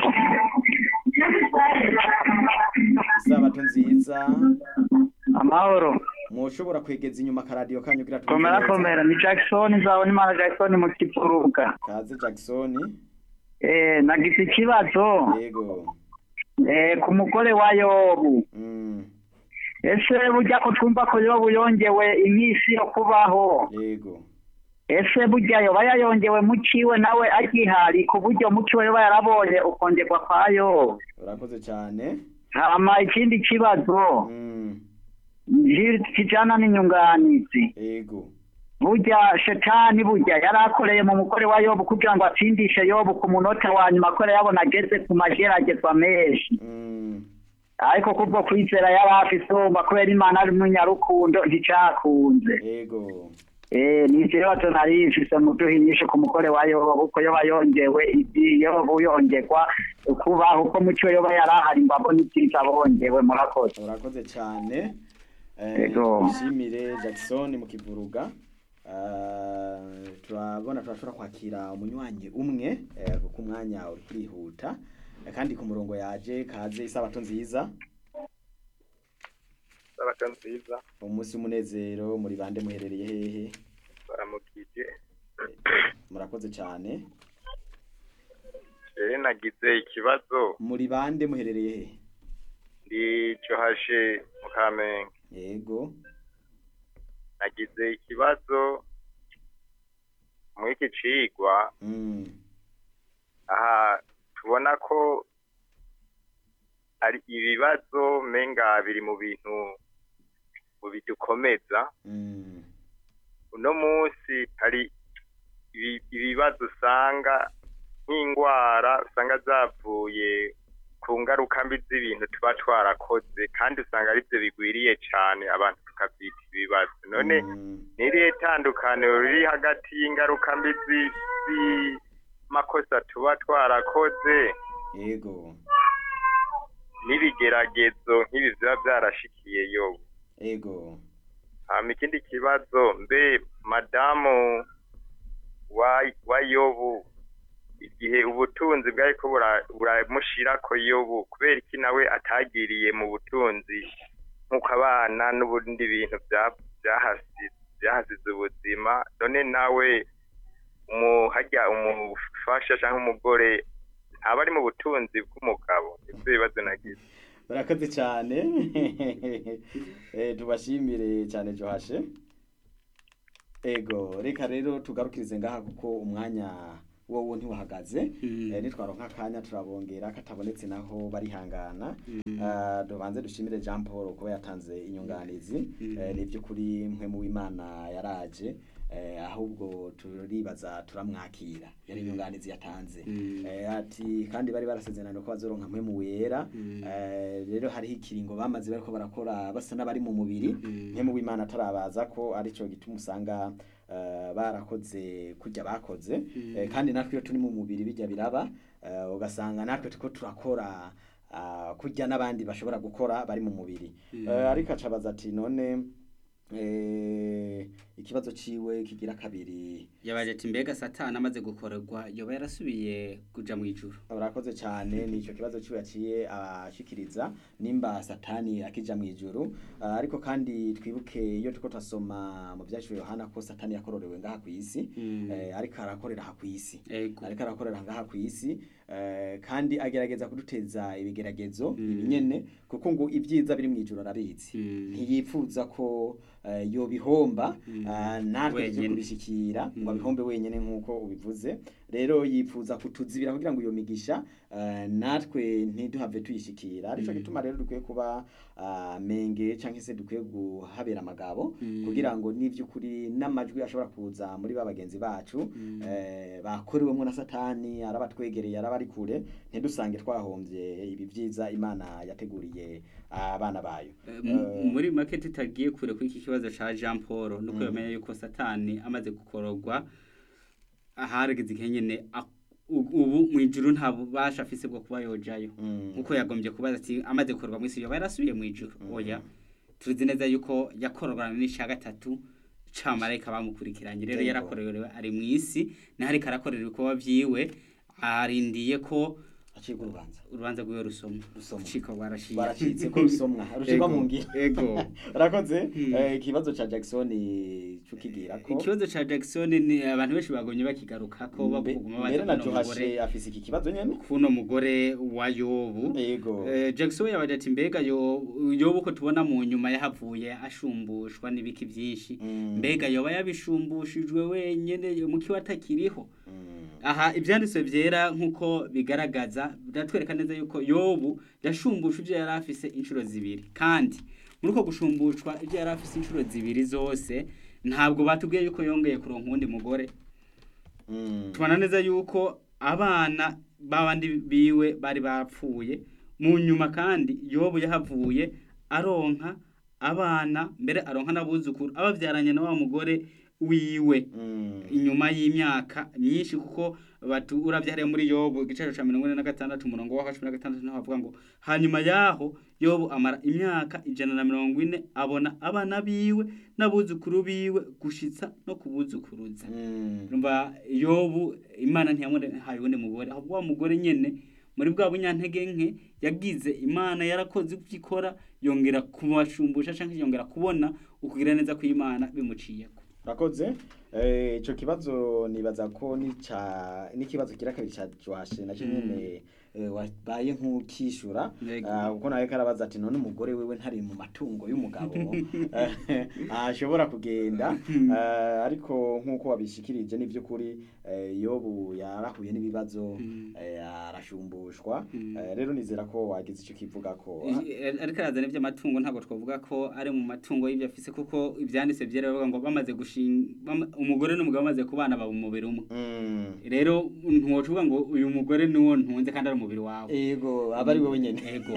nziza isabato nziza
amahoro
mwoshobora kwegeza inyuma akaradiyo kanyu kugira twumve
komera
neza.
komera ni jackson nzabona imana jackson mu kivuruga
kaze jackson
eh nagize ikibazo
yego
eh ku mugore wa yobu
Mm,
ese burya ko twumva ko yobu yongewe iminsi yo kubaho
yego
ese burya yoba yayongewe mu ciwe nawe agihari ku buryo mu ciwe yoba yarabonye ukongerwa kwa yobu
urakoze cyane
hama ikindi kibazo
Mm,
ji- kijana n'inyunganizi
yego
burya shetani burya yari akoreye mu mugore wa yobu kugira ngo atsindishe yobu ku munota wa nyuma ko yabona ageze ku mageragezwa menshi
Mm,
ariko kubwo kwizera yari afise umva kubera imana ari umunyarukundo nticakunze
yego
eh ni ikibazo nari mfise mu duhinyishe ku mugore wa yobu ko yoba yongewe ibyi yobu yongerwa kubaho uko muco yoba yari ahari ngo abone ibyiza bongewe murakoze
urakoze cyane Eh,
Yego.
dushimire jackson mu kivuruga Eh, turabona turashobora kwakira umunywanyi umwe eh, kuko umwanya uri kwihuta Eh, kandi ku murongo yaje kaze isabato nziza
sabato nziza
umunsi w'umunezero muri bande muherereye hehe
baramukije
murakoze cyane
rero nagize ikibazo
muri bande muherereye hehe
ndi cohashe mu kamenge
yego
nagize ikibazo muri iki cigwa
Mm,
aha tubona ko ari ibibazo menga biri mu bintu mu bidukomeza
mm,
uno munsi hari ibi- ibibazo usanga nk'indwara usanga zavuye ku ngaruka mbi z'ibintu tuba twarakoze kandi usanga aribyo bigwiriye cyane abantu tukabyita ibibazo none
mm,
n'irihe tandukaniro riri hagati y'ingaruka mbi zi- z'amakosa tuba twarakoze
yego
n'ibigeragezo nk'ibi biba byarashikiye yobu
ego
hama ikindi kibazo mbe madamu wa wa yobu igihe ubutunzi bwariko bura- buramushirako yobu kubera iki nawe atagiriye mu butunzi nk'uko abana n'ubundi bintu bya- byahasi- byahasize ubuzima none nawe umu- harya umufasha cyangwa umugore ntaba ari mu butunzi bw'umugabo ivyo bibazo nagize
barakoze cyane Eh, tubashimire cyane johashe ego reka rero tugarukirize ngaha kuko umwanya wowo ntiwahagaze
Mm.
Eh, nitwaronka akanya turabongera katabonetse naho barihangana Ah, tubanze dushimire Jean Paul kuba yatanze inyunganizi
Mm.
Eh, ni by'ukuri mwe mu w'Imana yaraje Eh, ahubwo turibaza turamwakira yari inyunganizi yatanze
Mm.
Eh, ati kandi bari barasezeranye ko bazoronka mwe mu wera
Mm.
Eh, rero hariho ikiringo bamaze bariko barakora basa n'abari mu mubiri
Mm.
mwe mu w'Imana atarabaza ko arico gituma usanga eh, barakoze kujya bakoze
Mm.
Eh, kandi natwe iyo turi mu mubiri bijya biraba eh, ugasanga natwe turiko turakora ah, kurya n'abandi bashobora gukora bari mu mubiri
Mm.
Eh, ariko acabaza ati none eh, ikibazo ciwe kigira kabiri
yabaje ati mbega satani amaze gukorerwa yoba yarasubiye kuja mu ijuru
urakoze cyane ni icyo kibazo ciwe yaciye ashikiriza nimba satani akija mu ijuru Ah, ariko kandi twibuke iyo turiko turasoma mu vyaciro yohana ko satani yakororewe ngaha ku isi
Mm.
eh, ariko arakorera aha ku isi
ego
ariko arakorera ngaha ku isi eh, kandi agerageza kuduteza ibigeragezo
Mm.
ibinyene kuko ngo ibyiza biri mu ijuru arabizi
Mm.
ntiyipfuza ko eh, yobihomba
Mm.
ah, natwe tuje
Wenyene.
kubishikira ngo
Mm.
abihombe wenyene nk'uko ubivuze rero yipfuza kutuzibira kugira ngo iyo migisha eh, natwe ntiduhave tuyishikira arico
Mm.
gituma rero dukwiye kuba ah, menge canke se dukwiye guhabera amagabo
Mm.
kugira ngo n'ivy'ukuri n'amajwi ashobora kuza muri ba bagenzi bacu
Mm.
eh, bakorewemo na satani arabatwegereye arabari kure ntidusange twahombye ibi byiza imana yateguriye abana bayo
Eh, mu-
Eh,
muri make tutagiye kure kuri iki kibazo ca Jean Paul nuko
Mm.
yamenye yuko satani amaze gukororwa aharigeze igihe nyene a- u- ubu mu ijuru nta bubasha afise bwo kuba yojayo
mm,
nkuko yagombye kubaza ati amaze gukororwa mu isi yoba yarasubiye mu ijuru
Mm.
oya tuzi neza yuko yakororana n'ica gatatu camarayika bamukurikiranye rero
Yego.
yarakorewe ari mu isi naho ariko arakorera ibikorwa vyiwe arindiye ko
acibwa urubanza
urubanza rwiwe rusomwa
Rusomwa.
rucika rwarashiye
baracitse ko rusomwa rushirwa mu ngiro
ego
urakoze
Mm.
eh, ikibazo ca jackson cukigira ko
ikibazo ca Jackson ni abantu benshi bagomye bakigaruka ko
Mbe-
baguma
mbere na
baza kuno
johashe
mugore
afise iki kibazo nyene
kuno mugore wa Yobu
yego
Eh, Jackson yabaje ati mbega yo Yobu ko tubona mu nyuma yahavuye ashumbushwa n'ibiki byinshi
Mm.
mbega yoba yabishumbushijwe wenyene muki watakiriho
Mm.
aha ibyanditswe byera nk'uko bigaragaza biratwereka neza yuko yobu yashumbusha ibyo yari afise inshuro zibiri kandi muri uko gushumbushwa ibyo yari afise inshuro zibiri zose ntabwo batubwiye yuko yongeye kuronka uwundi mugore
Mm.
tubona neza yuko abana b'abandi biwe bari bapfuye mu nyuma kandi yobu yahavuye aronka abana mbere aronka n'abuzukuru ababyaranye na wa mugore wiwe
Mm.
inyuma y'imyaka myinshi kuko batu uravyariye muri yobu igiciro ca mirongo ine na gatandatu umurongo wa cumi na gatandatu niho havuga ngo hanyuma yaho yobu amara imyaka ijana na mirongo ine abona abana biwe n'abuzukuru biwe gushitsa no kubuzukuruza
Mm.
urumva yobu imana ntiyamuhaye uwundi mugore ahubwo wa mugore nyene muri bwa bunyantege nke yagize imana yarakoze ibyo ikora yongera kubashumbusha canke yongera kubona ukugira neza kw'imana bimuciyeko
Rakoze eh ico kibazo nibaza ko ni ca n'ikibazo kira kabiri ca Joashe na nyene eh, wabaye nk'ukishura
Yego.
ah, kuko nawe karabaza ati none umugore wewe ntari mu matungo y'umugabo Eh, ashobora kugenda eh, ariko nk'uko wabishikirije ni by'ukuri eh, yobu yarahuye n'ibibazo
Mm.
eh, arashumbushwa
Mm.
Eh, rero nizera ko wagize ico kivuga ko
I- ariko arazana iby'amatungo ntabwo twavuga ko ari mu matungo y'ibyo afise kuko ibyanditse byera bavuga ngo bamaze gushinga bama- umugore n'umugabo bamaze kubana baba umubiri umwe
Mm.
rero ntiwocuvuga ngo uyu mugore niwo ntunze kandi ari mubiri wawe
ego aba ari wowe nyene
ego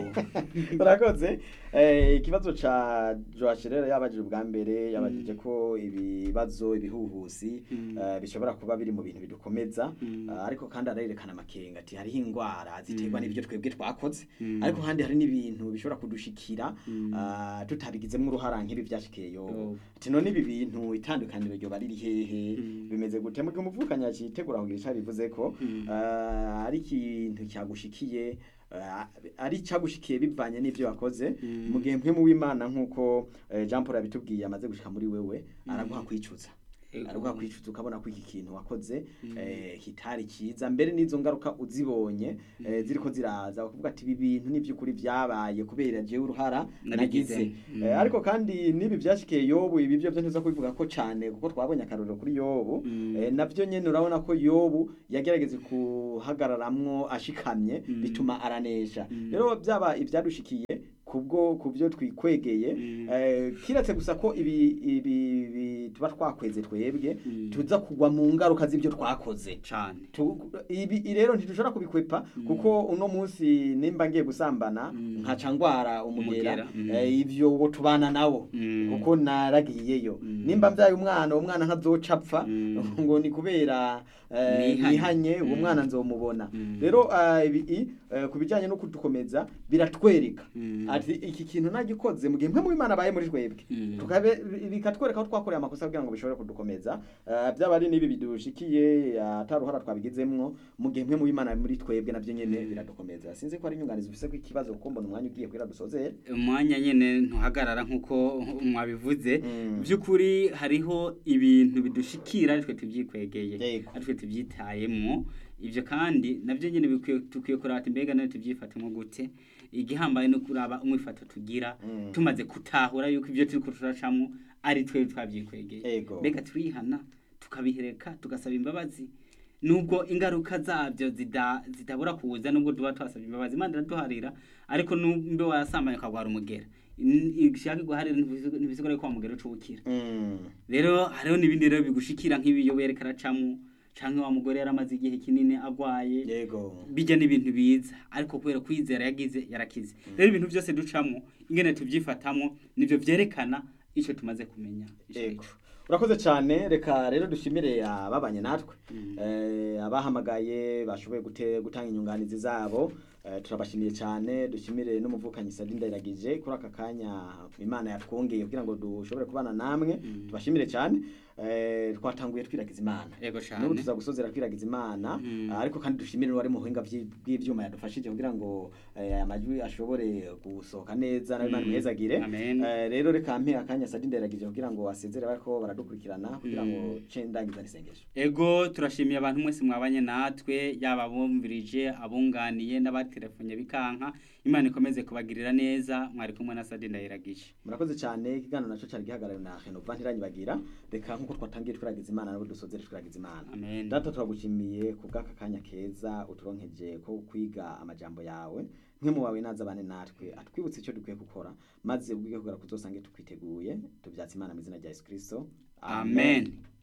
urakoze Eh, ikibazo ca Joash rero yabajije ubwa mbere yabajije ko ibibazo ibihuhusi
Mm.
eh, bishobora kuba biri mu bintu bidukomeza
Mm.
Eh, ariko kandi arerekana amakenga ati hariho ingwara ziterwa
Mm.
n'ibyo twebwe twakoze
Mm.
ariko kandi hari n'ibintu bishobora kudushikira
Mm.
ah, tutabigizemo uruhara nk'ibi byashikiye yobu
Yobu.
ati none ibi bintu itandukaniro ryo bari hehe
Mm.
bimeze gute mu gihe umuvukanye yacitegura kugira icyo bivuze ko
Mm.
ah, ari ikintu cyagushikiye ah, ari cyagushikiye bivanye n'ibyo wakoze
Mm.
mu gihe mpemu w'imana nk'uko eh, Jean Paul yabitubwiye amaze gushika muri wewe araguha kwicuza
Ego.
araguha kwicuza ukabona ko iki kintu wakoze
Mm.
eh, kitari cyiza mbere n'izo ngaruka uzibonye eh, ziriko ziraza bakavuga ati ibi bintu n'iby'ukuri byabaye kubera jewe uruhara
Nabigize.
nagize
Mm.
Eh, ariko kandi n'ibi byashikiye yobu ibi byo byo ntuza kubivuga ko cyane kuko twabonye akarorero kuri yobu
Mm.
eh, nabyo nyene urabona ko yobu yagerageze kuhagararamwo ashikamye
Mm.
bituma aranesha
Mm.
rero byaba ibyadushikiye kubwo kubyo twikwegeye
Mm.
eh, kiretse gusa ko ibi ibi ibi tuba twakweze twebwe
Mm.
tuza kugwa mu ngaruka z'ibyo twakoze
cane
Tu- ibi rero ntidushobora kubikwepa
Mm.
kuko uno munsi nimba ngiye gusambana
Mm.
nkaca ngwara umugera
Umugera, mm.
eh, ivyo uwo tubana nawo
Mm.
kuko naragiyeyo
Mm.
nimba mbyaye umwana uwo mwana ntazoca apfa
Mm.
ngo ni kubera eh,
Nihanye.
nihanye uwo
Mm.
mwana nzomubona
Mm.
rero eh, ibi i, eh, ku bijyanye no kudukomeza biratwereka
Mm.
ati iki kintu nagikoze mu gihe mwe mu Imana abaye muri twebwe
Mm.
tukabe bikatwereka aho twakoreye amakosa kugira ngo bishobore kudukomeza Eh, byaba ari n'ibi bidushikiye ataruhara twabigizemwo mu gihe mwe mu Imana muri twebwe nabyo nyene
Mm.
biradukomeza sinzi ko ari inyunganizi ufise ko ikibazo kuko mbona umwanya ugiye kwira dusozere
umwanya nyene ntuhagarara nk'uko mwabivuze
Mm.
by'ukuri hariho ibintu bidushikira aritwe tubyikwegeye
Yego.
aritwe tubyitayemwo ibyo kandi nabyo nyene bikwiye tukwiye kuraba ati mbega nawe tubyifatemo gute igihambaye no kuraba umwifato tugira
Mm.
tumaze gutahura yuko ibyo turiko turacamwo ari twe twabyikwegeye
Yego.
mbega turihana tukabihereka tugasaba imbabazi nubwo ingaruka zabyo zida- zidabura kuza nubwo tuba twasabye imbabazi imana iraduharira ariko numbe wasambanye ukagwara umugera ishaka guharira ntibisigura ko wa mugera ucubukira
Mm.
rero hariho n'ibindi rero bigushikira nk'ibiyo wereka aracamo canke wa mugore yaramaze igihe kinini agwaye
yego
bijya n'ibintu biza ariko kubera kwizera yagize yarakize rero ibintu byose ducamo ingene tubyifatamo nivyo vyerekana ico tumaze kumenya ico
Yego.
arico.
urakoze cyane reka rero dushimire ababanye natwe
Mm.
eh, abahamagaye bashoboye gute- gutanga inyunganizi zabo eh, turabashimiye cyane dushimire n'umuvukanyi Sadi Ndayiragije kuri aka kanya Imana yatwongeye kugira ngo dushobore kubana namwe
Mm.
tubashimire cyane eh, twatanguye twiragiza Imana
Yego cane.
n'ubu tuza gusozera twiragiza Imana
Mm.
ah, ariko kandi dushimire n'uwari mu buhinga bw'i- bw'ivyuma yadufashije kugira ngo eh, aya majwi ashobore gusohoka neza nawe Imana
Mm.
imuhezagire
Amen.
Eh, rero reka mpe akanya Sadi Ndayiragije kugira ngo asezere bariko baradukurikirana kugira ngo
Mm.
ce ndangiza n'isengesho
ego turashimiye abantu mwese mwabanye natwe yaba abumvirije abunganiye n'abatelefonye bikanka imana ikomeze kubagirira neza mwari kumwe na sadi ndayiragije
murakoze cyane ikiganiro naco cari gihagarariwe na Renova ntiranyibagira reka nkuko twatangiye twiragiza Imana nabo dusozere twiragiza Imana
amen
data turagushimiye ku bw'aka kanya keza uturonkeje ko kwiga amajambo yawe mwe mu wawe naza bane natwe atwibutse icyo dukwiye gukora maze ubwige kugera kuzosange tukwiteguye tubyatse Imana mu izina rya Yesu Kristo
amen